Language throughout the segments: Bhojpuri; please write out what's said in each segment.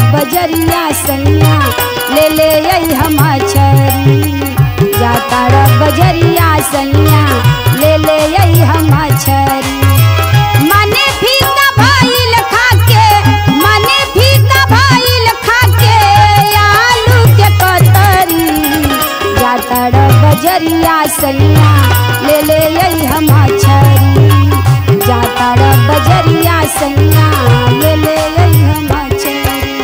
बजरिया सैया ले ले आई हम छरी जाता रे बजरिया सैया ले ले आई हम छरी मने फीका भइल खाके मने फीका भइल खाके आलू के कतरी जाता रे बजरिया सैया ले ले आई हम छरी जाता रे बजरिया सैया ले ले आई हम छरी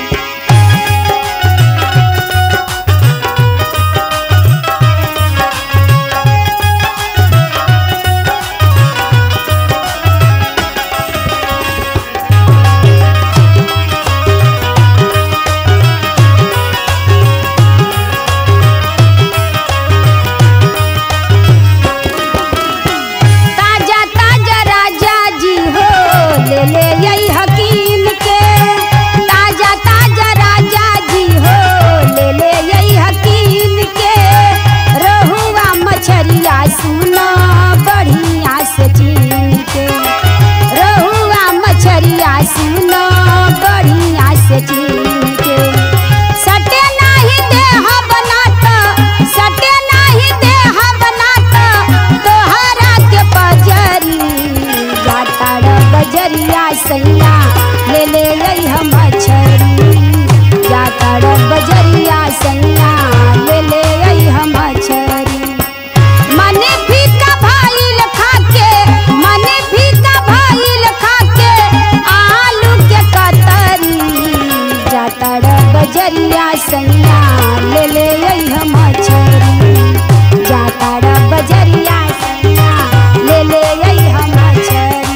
ताजा ताजा राजा जी हो ले ले यही हकीम के ताजा ताजा राजा जी हो ले ले यही हकीम के रहुआ मछरिया सुनो बढ़िया से चीन के रहुआ मछरिया सुनो बढ़िया से चीन के सटे नाही देह बनाता सटे नाही देह बनाता तोहरा के पजरी जाता रे बजरिया सैया ले ले आई हम छरी जाता रे बजरिया सैया ले ले आई हम छरी मने फीका भइल खाके मने फीका भइल खाके आलू के कतरी जाता रे बजरिया सैया ले ले आई हम छरी जाता रे बजरिया सैया ले ले आई हम छरी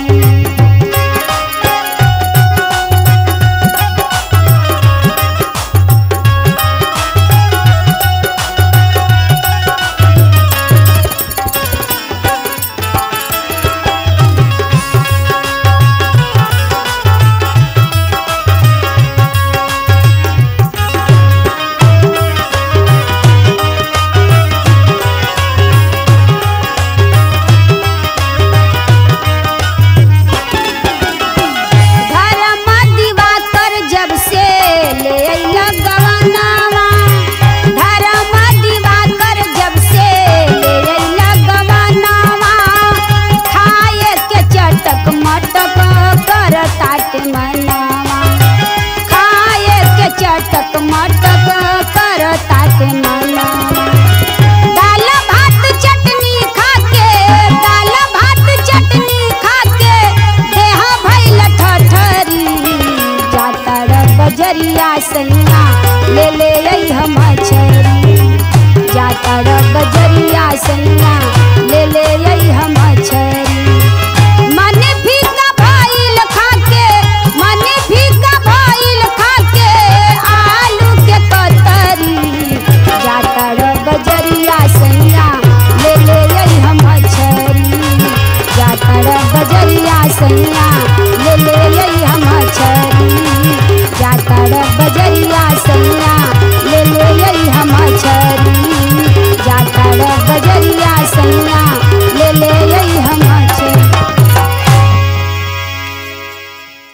धर्म दिवाकर जब से ले अइला गवनावा धर्म दिवाकर जब से ले अइला गवनावा खाए के चटक मटक कर ताट मनावा खाए के चटक मटक कर ताट मनावा दाल भात चटनी खाके दाल भात चटनी खाके देह भइल ठठरी जाता रे बजरिया सैया ले ले आई हम छरी जाता रे बजरिया सैया ले ले आई हम छरी मने फीका भइल खाके मने फीका भइल खाके आलू के कतरी जाता रे बजरिया सैया ले ले आई हम छरी जाता रे बजरिया सैया ले ले आई हम छरी जाता रे बजरिया सैया ले ले आई हम छरी जाता रे बजरिया सैया